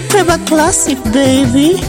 Peba classic baby.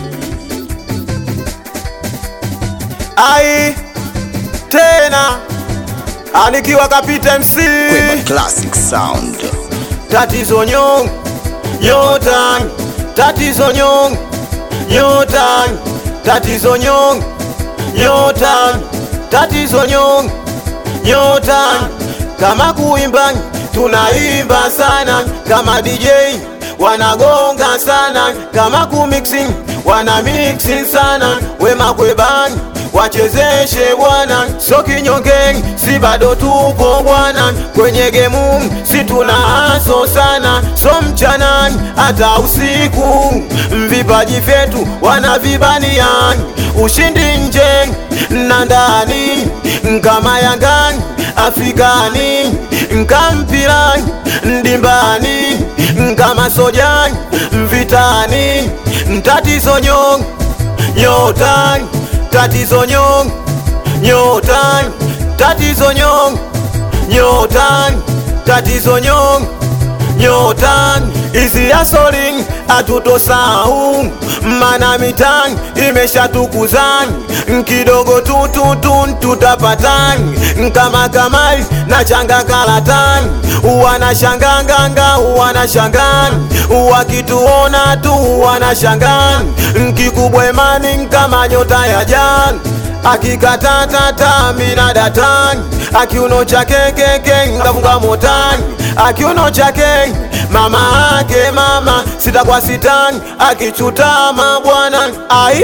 ai tena anikiwa kapita MC Kweba Classic Sound. tatizo nyong nyota tatizo nyong nyota tatizo nyong nyota tatizo nyong nyota kama kuimba tunaimba sana kama DJ wanagonga sana kama kumixing wana mixing sana wema kwebani wachezeshe bwana, so kinyonge, si bado tupo bwana, kwenye gemu si tuna haso sana, so mchana hata usiku, vipaji vyetu wanavibania, ushindi nje na ndani, kama Yangani Afrikani, nkampira ndimbani, kama sojani vitani, tatizo nyong nyotani tatizo nyong nyotani tatizo nyong nyotani tatizo nyong nyotani izi ya soling atutosau mana mitani imeshatukuzani kidogo tututun tutapatani kama kamali na changa kalatani wanashanganganga wanashangani wakituona tu wanashangani kikubwa imani kama nyota ya jani akikatatata mina datani akiuno chake keke ngafunga motani akiuno chake mama ake mama sita kwa sitani akichutama bwana ai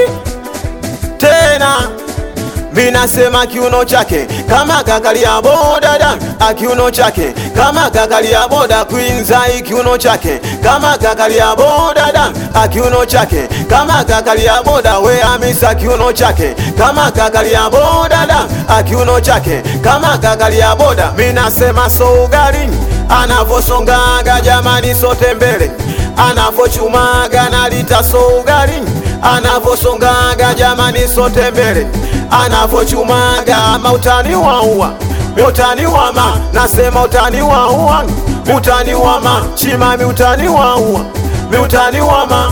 tena minasema kiuno chake kama kakalia bodada akiuno chake kama kakalia boda kwinzai kiuno chake kama kakalia bodada akiuno chake kama kakalia boda we amisa kiuno chake kama kakalia bodada akiuno chake kama kakalia boda minasema so ugali anavosongaga jamani sote mbele anavochumaga nalita so ugali anavosongaga jamani sote mbele anavochumaga mautani waua utani wama nasema utani waua utani wama chimami utani waua miutani wama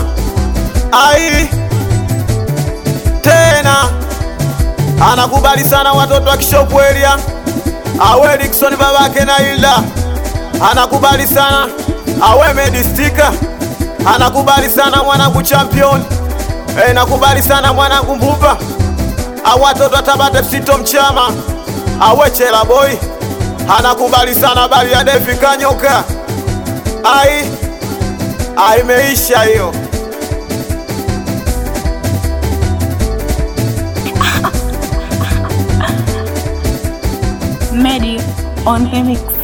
ai tena anakubali sana watoto wa kishopu elia awe Dickson babake na Hilda anakubali sana awe medistika anakubali sana mwanangu champion e, nakubali sana mwanangu mbupa awatoto atabate fsito mchama awe chela boy anakubali sana bali ya Devi kanyoka ai aimeisha hiyo Medi on remix.